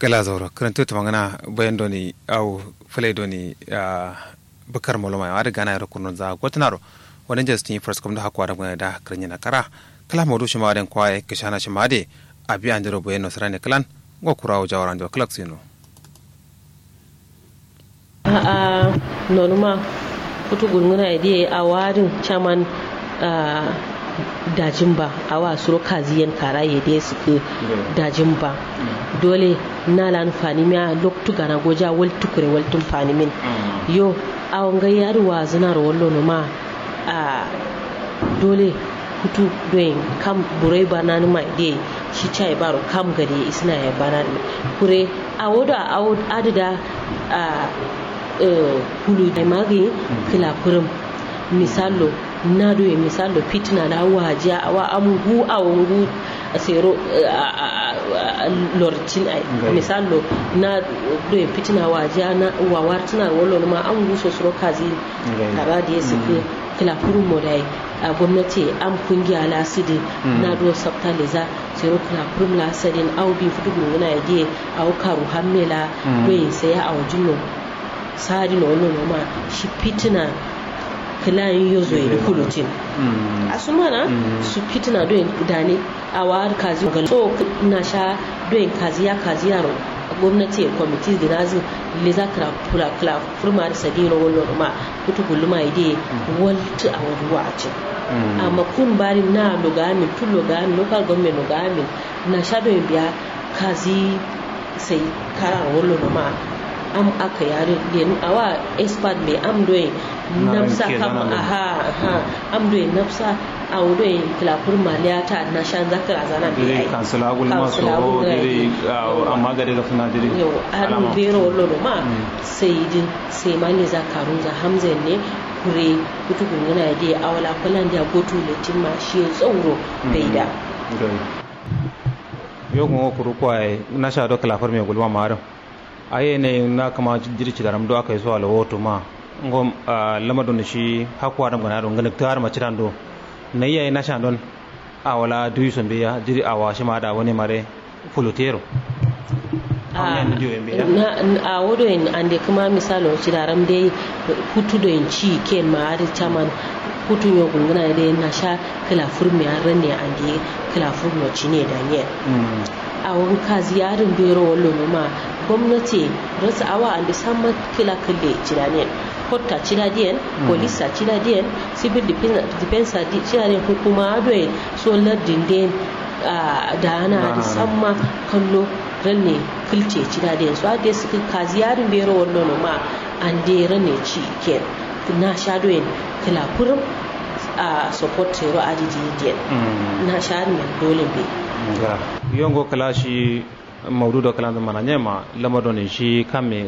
gala zauro karanto ta magana bayan doni au fule doni bukar moloma ya riga na yaro kunun za gwatanaro wani justin first kuma da hakwa da gwani da karnya na kara kala modu shi ma den kwaye kishana shi ma de abi an jiro bayan nasara ne kalan go kurawo jawaran da kalak sino a a nonuma kutu gunguna ide a warin chaman dajin ba a wa suro kaziyan kara ya dai su ke dajin ba dole na lan fani miya loktu gana goja wal tukure wal tun fani min yo a wanga yari wa zina ro wallo no ma a dole kutu doyin kam burai ba na numa ide shi chai baro kam gari isna ya bana kure a woda a adida a hulu da magi kila kurum misalo na doye misalo fitina na wajiya a wa amugu a wangu a sero lortin ai misalo na doye fitina wajiya na wawar tana wallo ma an guso soro kazi kara da ya suke kila kurum modai a gwamnati an kungiya lasidi na do sabta leza sero kila kurum lasadin au bi fudu gunguna ya die au karu hammela doye saya a wajin sari na wani noma shi fitina kilayin yozo ya kulutin a su mana su fitina don dane a wa'ar kazi ga so na sha don kazi ya kazi yaro gwamnati kwamiti da nazi le za ka kula kula furma da sadino wani noma kutu gulma ide walti a wani wace amma kun bari na logamin tun logamin local government logamin na sha don biya kazi sai kara wani noma am aka yare den awa expert be am doye nafsa kam aha aha am doye nafsa aw doye kila kur maliyata na shan zakar azana be ai kansula gul ma so dire amma gade ga funa dire yo an bero lolo ma sai din sai mali zakarun za hamza ne kure kutu gunguna de awala kulan da gotu letin ma shi tsauro bai da yo ko kuru kwai na sha do kala farme gulma maram aye ne na kama jirci daram do aka yi zuwa lawoto ma ngom lama don shi hakwa dam gana don ganik tar maciran do na yayi na shan don a wala duyu son biya jiri a washi ma da wani mare fulutero a wodo en ande kuma misalo ci daram dai hutu do en ci ken ma ari chaman hutu yo gungana dai na sha kala furmi a ranne ande kala furmi ci ne da ne a wanka ziyarin bero wallo ma gwamnati rasa awa an da samun kila kalle ciraniyan kotta ciradiyan polisa ciradiyan civil defense ciradiyan hukuma adoye solar dinden da ana da samma kallo ranne kilce ciradiyan su ade suka ka ziyarin bero wallo ma an da ranne ci ken na shadoyin kila kurum a support tero adidi na shadoyin dole bai yongo kala shi maudu do kala mana nyema lama do ni shi kame